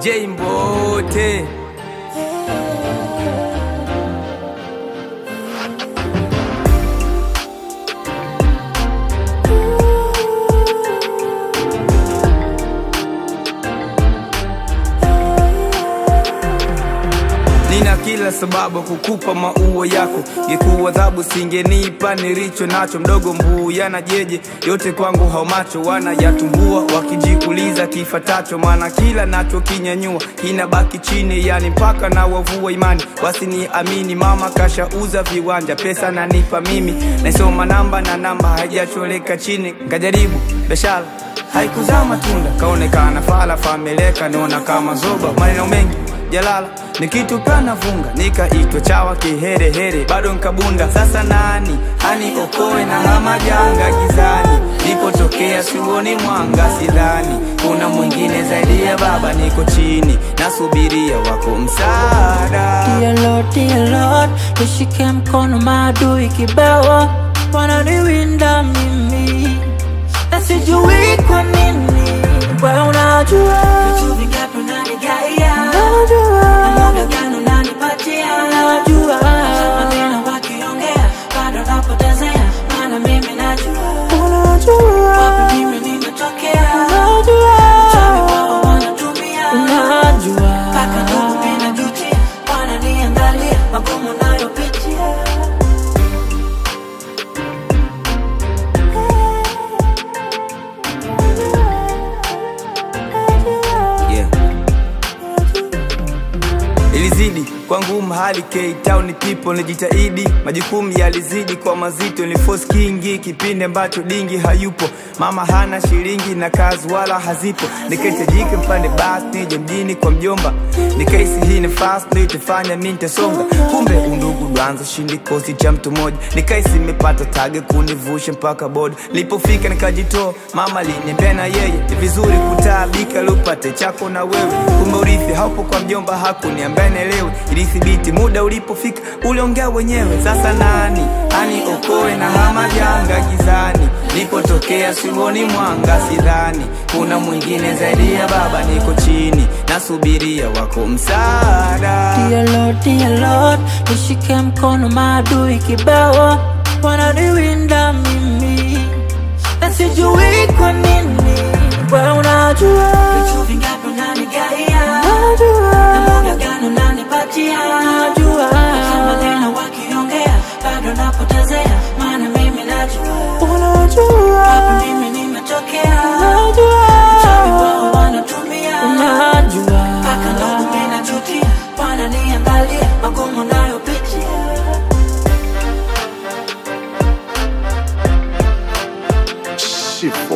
J Mbote. Nina kila sababu kukupa maua yako, ngekuwa adhabu singenipa nilicho nacho. Mdogo mbuu yana jeje yote kwangu haumacho, wanayatumbua wakijikuliza kifatacho, maana kila nacho kinyanyua kinabaki chini, yani mpaka na wavua imani wasiniamini. Mama kashauza viwanja, pesa nanipa mimi, naisoma namba na namba haijacholeka chini, nkajaribu biashara haikuzaa matunda, kaonekana fala fameleka, naona kama zoba, maneno mengi jalala ni kitu kana vunga nikaitwa chawa kiherehere bado nkabunda sasa nani hani okoe na hama janga gizani nipotokea siuoni mwanga sidhani kuna mwingine zaidi ya baba niko chini nasubiria wako msaada Dear Lord, dear Lord, nishike mkono maadui kibao wananiwinda mimi na sijui kwa nini we unajua Vitu vingapi unanigaia? unajua Muda gani unanipatia? unajua Maneno wakiongea, bado napotezea, maana mimi najua unajua wapi mimi nimetokea. unajua Chawi wao wanatumia, unajua mpaka ndugu mimi najutia, wananiangalia magumu nayopitia. yeah. ilizidi kwangu mahali Cape Town people nijitahidi, majukumu yalizidi kwa mazito, ni force kingi kipindi ambacho dingi hayupo, mama hana shilingi na kazi wala hazipo, nikahitajika mpande basi nije mjini kwa mjomba, nikaisi hii nafasi ndio itafanya mimi nitasonga, kumbe undugu dwanza shindi kosi cha mtu mmoja, nikaisi nimepata tage kunivusha mpaka boda, nilipofika nikajitoa, mama aliniambia na yeye ni vizuri kutaabika lupate chako na wewe, kumbe urithi haupo kwa mjomba, hakuniambia nielewe, ilithibiti muda ulipofika, uliongea wenyewe. Sasa nani ani okoe na hama janga gizani, nilipotokea siuoni mwanga, sidhani kuna mwingine zaidi ya baba, niko chini nasubiria wako msaada. Dear Lord, dear Lord, nishike mkono maadui kibao wananiwinda mimi na sijui kwa nini we unajua Vitu vingapi unanigaia? unajua Muda gani unanipatia? unajua Maneno wakiongea, bado napotezea, maana mimi najua unajua wapi mimi nimetokea. Chawi wao unajua wanatumia, unajua mpaka ndugu mimi najutia, wananiangalia magumu nayopitia. Shift